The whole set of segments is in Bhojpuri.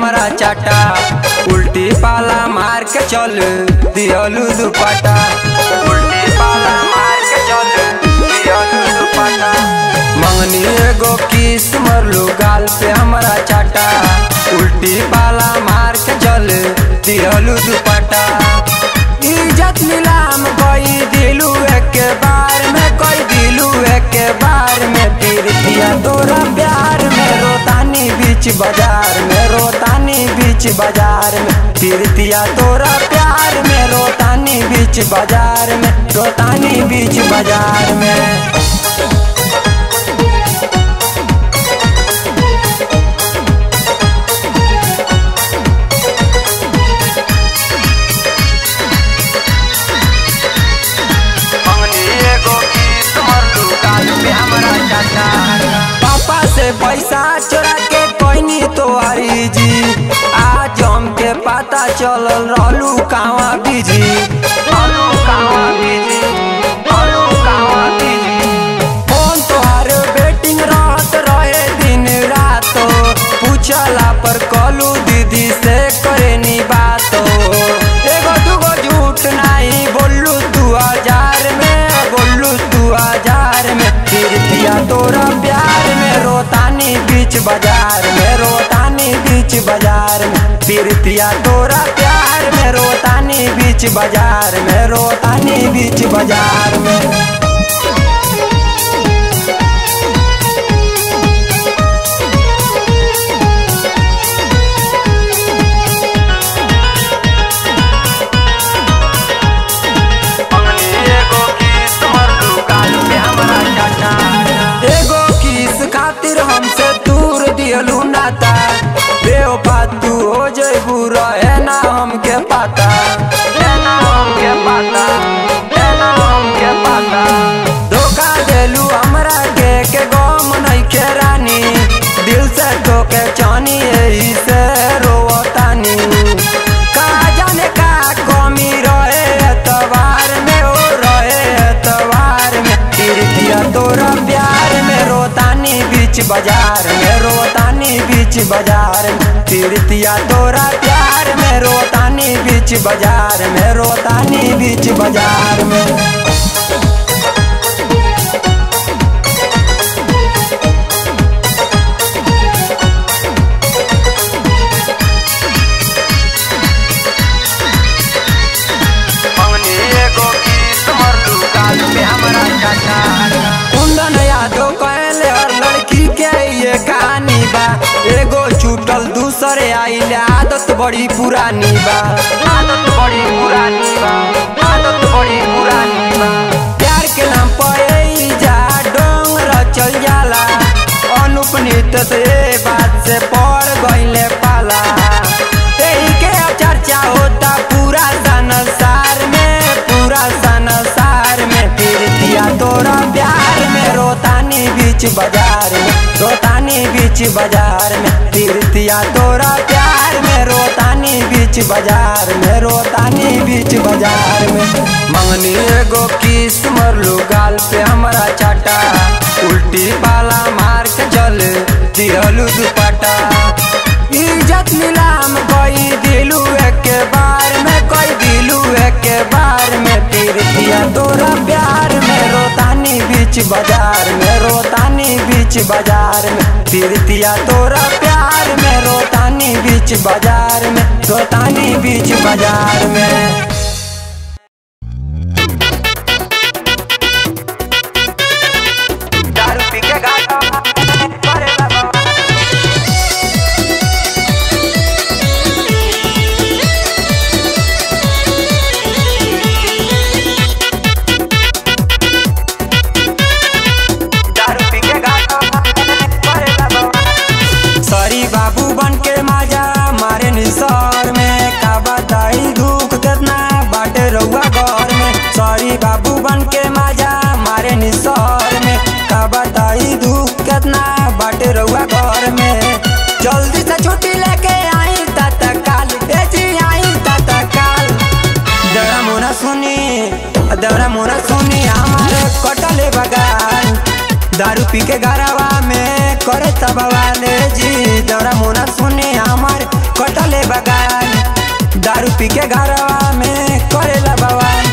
हमारा चाटा उल्टी पाला मार के चल दियलू दुपट्टा उल्टी पाला मार के चल दियलू दुपट्टा मंगनी एगो किस मरलू गाल पे हमारा चाटा उल्टी पाला मार के चल दियलू दुपट्टा इज्जत नीलाम कोई दिलू एक बार में कोई दिलू एक बार में फिर दिया तोरा प्यार में रोतानी बीच बाजार में रोतानी बीच बाजार में फिर दिया तोरा प्यार में रोतानी बीच बाजार में रोतानी बीच बाजार में मंगनी एगो किस मरलू काल पे हमरा चाचा पापा से पैसा चोरा के कोइनी तोहारी जी आज हमके पता चलल रहलू कहवा बिजी रहलू कहवा बिजी रहलू कहवा बिजी फोन तोहार बेटिंग रहत रहे दिन रात पूछला पर कलू दीदी से करेनी बात एगो दूगो झूठ नहीं बोलू दू हजार में बोलू दू हजार में फिर दिया तोरा प्यार में रोतानी बीच बाजार में रोतानी बीच बाजार में फिर दिया तोरा प्यार में रोतानी बीच बाजार में रोतानी बीच बाजार में मंगनी एगो किस मरलू काल पे हमरा चाचा एगो किस खातिर हमसे दूर दियलू नाता बेवफा तू हो जइबू रहे ना हमके पता है ना हमके पता है ना हमके पता धोखा देलू हमरा के के गम नइखे रानी दिल से धोके चानी यही से रोवतानी का जाने का कमी रहे एतवार में ओ रहे एतवार में फिर दिया तोरा प्यार में रोतानी बीच बाजार में रोतानी बीच बाजार में फिर दिया तोरा प्यार में रोतानी बीच बाजार में रोतानी बीच बाजार में मंगनी एगो किस मरलू काल पे हमरा चाचा कुंदन यादव कहले हर लड़की के ये कहानी बा एगो छूटल दूसरे आइले आदत बड़ी पुरानी बा आदत बड़ी पुरानी बा आदत बड़ी पुरानी बा प्यार के नाम पर ई जा डोंग रचल जाला अनुप नृत्य से ये बात से पड़ गईले पाला यही के चर्चा होता पूरा संसार में पूरा संसार में फिर दिया तोरा प्यार में रोतानी बीच बाजार में रोतानी बीच बाजार में फिर दिया तोरा प्यार में रोतानी बीच बाजार में रोतानी बीच बाजार में मंगनी एगो किस मरलू गाल पे हमरा चाटा उल्टी पाला मार के जल दिहलू दुपट्टा इज्जत नीलाम कोई दिलू एक बार में कोई दिलू एक बार में फिर दिया तोरा प्यार में रोतानी बीच बाजार में रोतानी बीच बाजार में फिर दिया तोरा प्यार में रोतानी बीच बाजार में रोतानी बीच बाजार में दारू पी के गाता करे बाबा दारू पी के गाता करे बाबा सॉरी बाबू बन के माजा मारे निसार में का बताई दुख कितना बाटे रहुआ घर में सॉरी बाबू बन के माजा मारे निसार में का बताई दुख कितना बाटे रहुआ घर में जल्दी से छुट्टी लेके आई तत्काल ए जी आई तत्काल दौरा मोना सुनी दौरा मोना सुनी हमारे कटले बगान दारू पी के गरवा में करे तब वाले जी दौरा मोना सुनी हमार कटले बगान दारू पी के घरवा में करेला बवान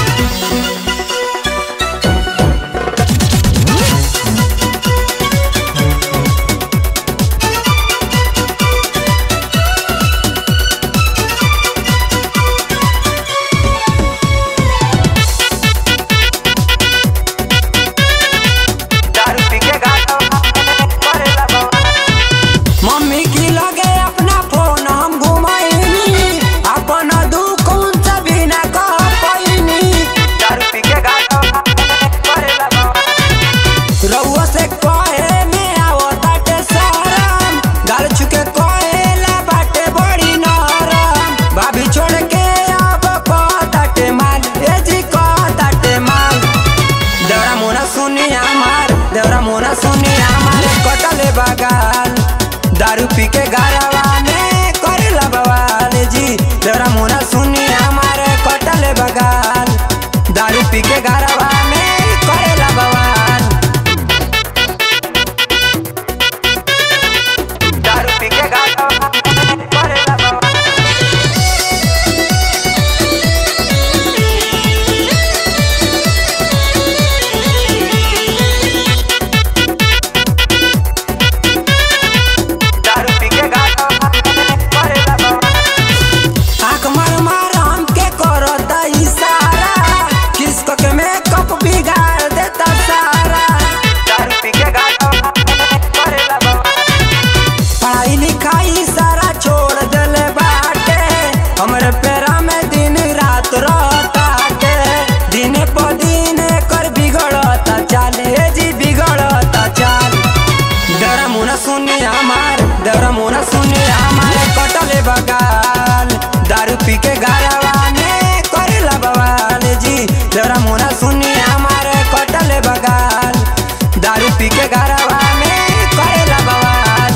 दारू पी के घरवा में करेला बवान मम्मी की लगे अपना फोन हम घुमाइनी अपन दुख उनसे भी न कह पाइनी दारू पी के घरवा में करेला बवान रउआ से कहे में आवो ताटे शरम गाल छुके कहेला बाटे बड़ी नरम भाभी छोड़ के अब कहताटे माल ए जी कहताटे माल देवरा मोना सुनी हमार देवरा मोना सुनी हमार कटले बगाल दारू पी के गारवा में करेला बवाल जी देवरा मोना सुनी हमार कटले बगाल दारू पी के गारवा में करेला बवाल दारू पी के गारवा में करेला बवाल दारू पी के गाता करेला बवाल आँख मार मार हमके करता इशारा किसको के मेकअप बिगाड़ देता सारा दारू पी के गाता करेला बवाल पढ़ाई लिखाई सारा छोड़ देले बाटे हमरे पेरा में दिन रात रहता के दिन प दिन कर बिगड़ता चाल ए जी बिगड़ता चाल डरा मुना सुनी हमार डरा मुना सुनी हमार कटले बगाल दारू पी के गारवा में करेला बवाल जी डरा मुना सुनी हमार कटले बगाल दारू पी के गारवा में करेला बवाल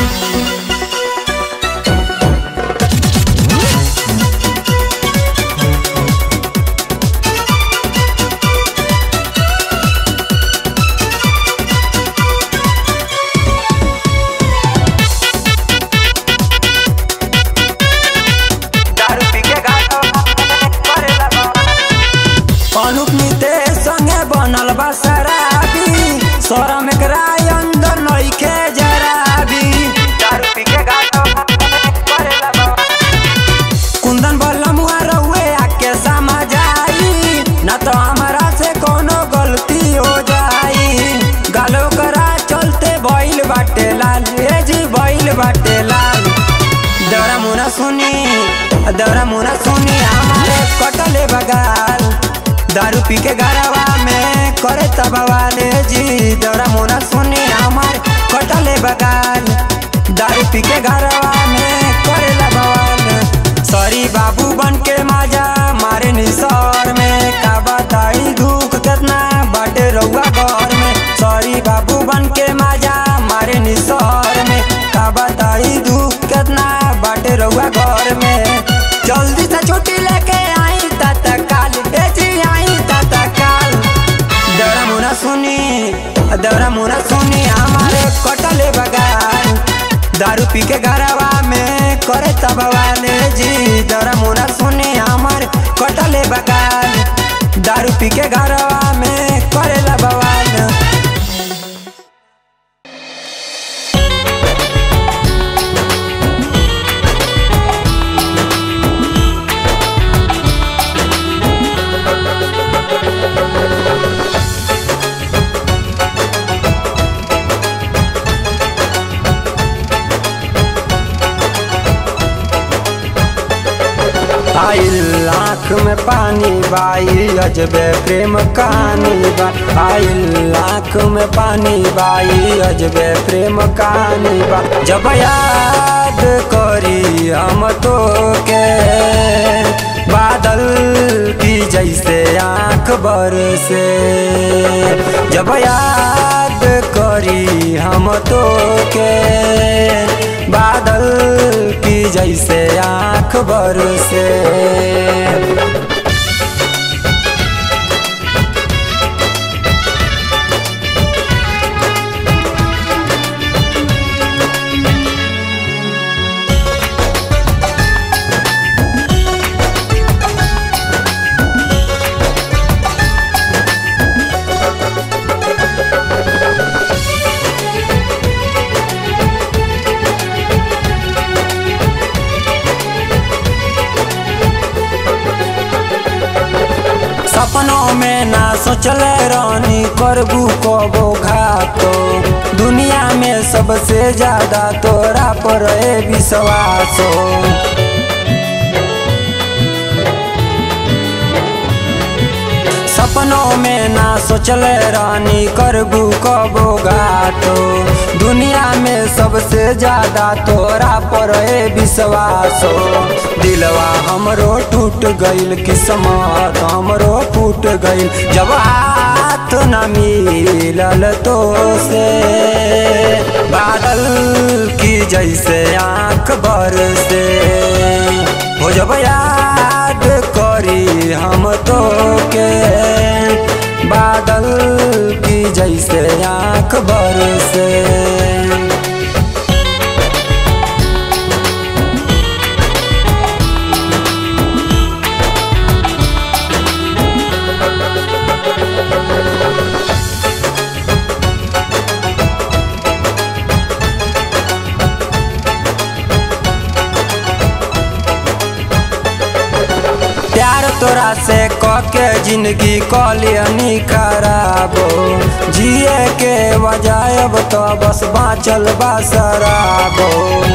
दारू पी के गाता करेला बवाल अनुप नितेश संगे बनल बा शराबी शरम एकरा अंदर नइखे जराबी दारू पी के गाता करेला बवाल कुंदन बलमुआ रहुए आके समझ आई न तो हमारा से कोनो गलती हो जाई गालो करा चलते बैल बाटे लाल ए जी बैल बाटे लाल दौरा मुना सुनी दौरा मुना सुनी हमारे कटले बगाल दारू पी के घरवा में करे तबवाले जी दौरा मुना सुनी हमार कटले बगाल दारू पी के घरवा में करे बवाल सॉरी बाबू बन के माजा मारे निसर में का बताई दुख कितना बाटे रउआ घर में सॉरी बाबू बन के माजा मारे निसर में का बताई दुख कितना बाटे रउआ घर में जल्दी से छुट्टी लेके आई तत्काल ए जी आई तत्काल दौरा मुना सुनी दौरा मुना सुनी हमारे कटले बगाल दारू पी के घरवा में करे तबवाले जी दौरा मुना सुनी हमार कटले बगाल दारू पी के घरवा में करेला बवाल आइल आँख में पानी बाई अजबे प्रेम कहानी बा आइल आँख में पानी बाई अजबे प्रेम कहानी बा जब याद करी हम तो के बादल की जैसे आँख बरसे जब याद करी हम तो के बादल की जैसे आँख बरसे सोचले रानी करबू कबो घातो दुनिया में सबसे ज्यादा तोरा पर है विश्वासो सपनों में ना सोचले रानी करबू कबो घातो दुनिया में सबसे ज्यादा तोरा पर है विश्वासो दिलवा हमरो टूट गइल किस्मत हमरो फूट गइल जब हाथ न मिलल तो से बादल की जैसे आंख भर से हो जब याद करी हम तो के बादल की जैसे आंख भर से प्यार तोरा से कके जिंदगी कलियनी खराबो जिए के बजायब तो बस बाँचल बा शराबो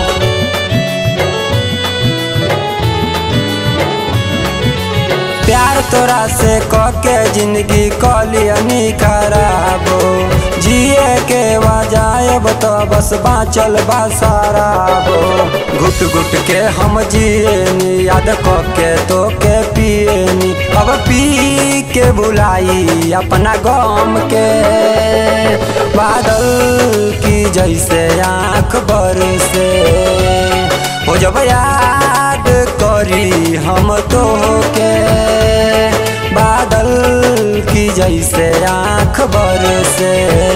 प्यार तोरा से कके जिंदगी कलियनी खराबो जिए के बजायब तो बस बाँचल बा शराबो घुट घुट के हम जिएनी याद कके तो के पिएनी अब पी के बुलाई अपना गम के बादल की जैसे आँख भर से हो जब याद करी हम तो के बादल की जैसे आँख भर से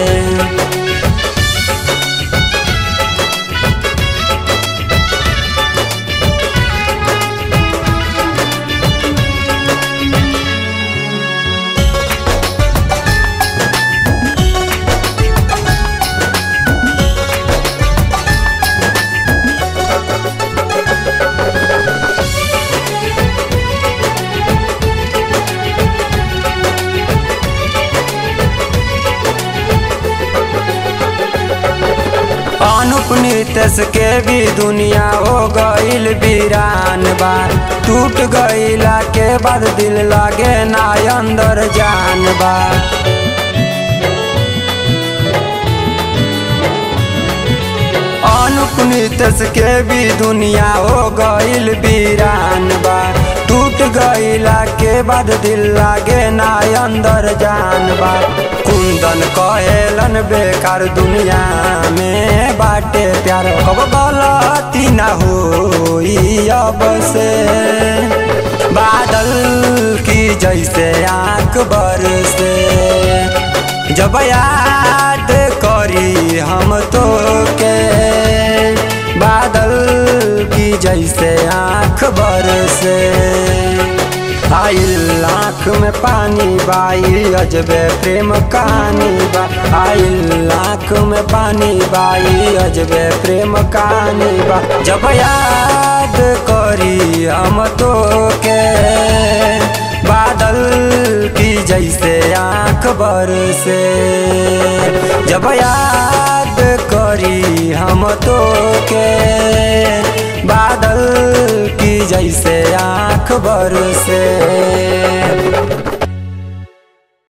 अनुप नितेश के भी दुनिया हो गईल वीरान बा टूट गईला के बाद दिल लागे ना अंदर जान बा अनुप नितेश के भी दुनिया हो गईल वीरान बा टूट गईला के बाद दिल लागे ना अंदर जान बा कुंदन कहेलन बेकार दुनिया में बाटे प्यार कब गलती ना हो अब से बादल की जैसे आंख बर से जब याद करी हम तो के बादल की जैसे आंख बर से आइल आँख में पानी बाई अजबे प्रेम कहानी बा आइल आँख में पानी बाई अजबे प्रेम कहानी बा जब याद करी हम तो के बादल की जैसे आँख बर से जब याद करी हम तो के बादल की जैसे आँख भर से